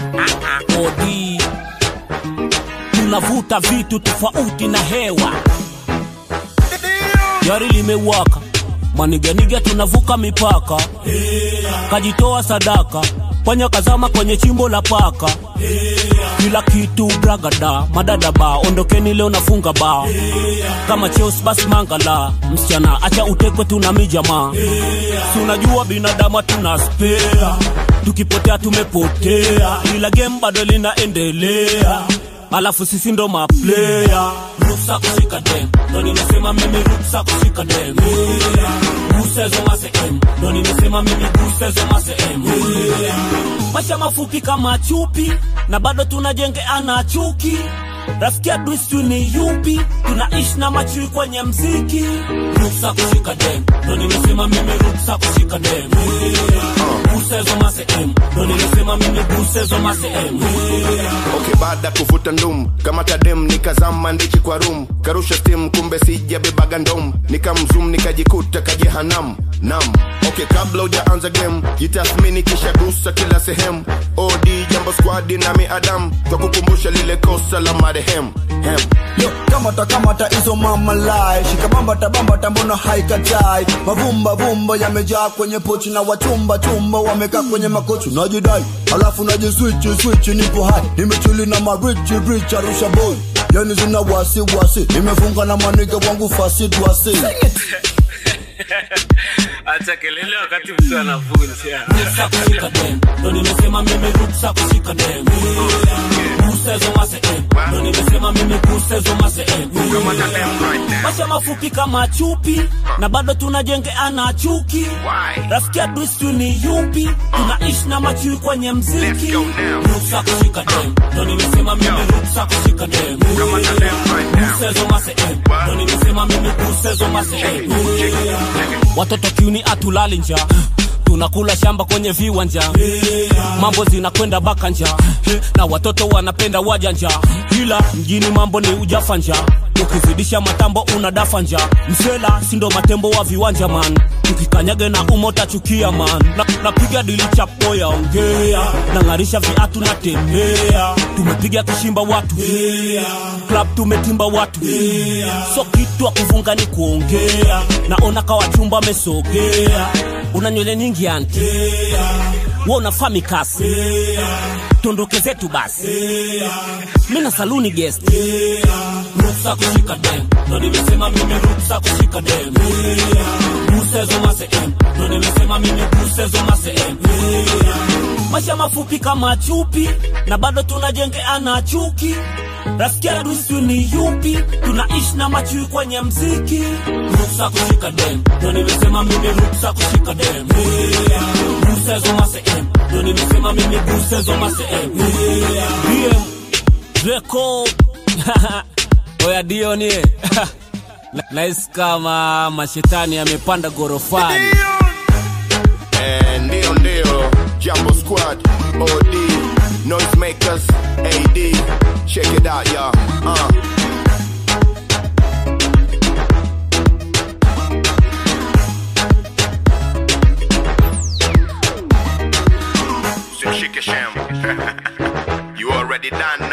odi tunavuta vitu tofauti na hewa gari limewaka maniganiga tunavuka mipaka kajitoa sadaka panya kazama kwenye chimbo la paka kila kitu bragada madada ba ondokeni leo nafunga ba kama cheos basi mangala msichana acha utekwe tuna mijamaa si unajua binadamu tuna spea tukipotea tumepotea ila game bado linaendelea alafu sisi ndo maplaya ruksa kushika dem ndo nimesema mimi ruksa kushika dem gusezo masem ndo nimesema mimi gusezo masem maisha mafupi kama chupi na bado tunajengeana chuki rafiki adui sijui ni yupi tunaishi na machui kwenye mziki ruksa kushika dem ndo nimesema mimi ruksa kushika dem gusezo masem ndo nimesema mimi gusezo masem okay baada kuvuta ndum kama tadem nikazama ndichi kwa rum karusha stim kumbe sijabebaga ndom nikamzum nikajikuta kajehanam nam okay kabla ujaanza game jitathmini kisha gusa kila sehemu od jambo squadi nami adam kwa kukumbusha lile kosa la marehemu hem Yo, kamata kamata hizo mama lai shikamambata bambata mbona haikatai mavumba vumba yamejaa kwenye pochi na wachumba chumba wamekaa kwenye makochi najidai alafu najiswichi swichi nipo hai nimechuli na marichi rich arusha boy yani zina wasi wasi nimefunga na maniga wangu fasi dwasi acha kelele wakati mtu anavunja ruksa kushika dem ndo nimesema mimi ruksa kushika dem gusezo masem ndo nimesema mimi gusezo masem maisha mafupi kama chupi na bado tunajengeana chuki rafiki adui sijui ni yupi tunaishi na machui kwenye mziki ruksa kushika dem ndo nimesema mimi ruksa kushika dem gusezo masem ndo nimesema mimi gusezo masem watoto kiuni atulali nja tunakula shamba kwenye viwanja mambo zinakwenda bakanja na watoto wanapenda wajanja ila mjini mambo ni ujafanja ukizidisha matambo unadafa nja msela sindo matembo wa viwanja man tukikanyage na umo tachukia man Na- napiga dili chapo ya ongea nang'arisha viatu natembea tumepiga kishimba watu club tumetimba watu so kitu wa kuvunga ni kuongea naona kawachumba amesogea una nywele nyingi anti we unafaa mikasi tondoke zetu basi mi na saluni guest ruksa kushika dem ndo nimesema mimi ruksa kushika dem gusezo masem ndo nimesema mimi gusezo masem maisha mafupi kama chupi na bado tunajengeana chuki rafiki adui sijui ni yupi tunaishi na machui kwenye mziki ruksa kushika dem ndo nimesema mimi ruksa kushika dem gusezo masem ndo nimesema mimi gusezo masem DM Draco oya dionie nahisi kama mashetani yamepanda gorofani Eh, ndio ndio jambo squad od noisemakers ad check it out y'all uh. Shake sham. you already done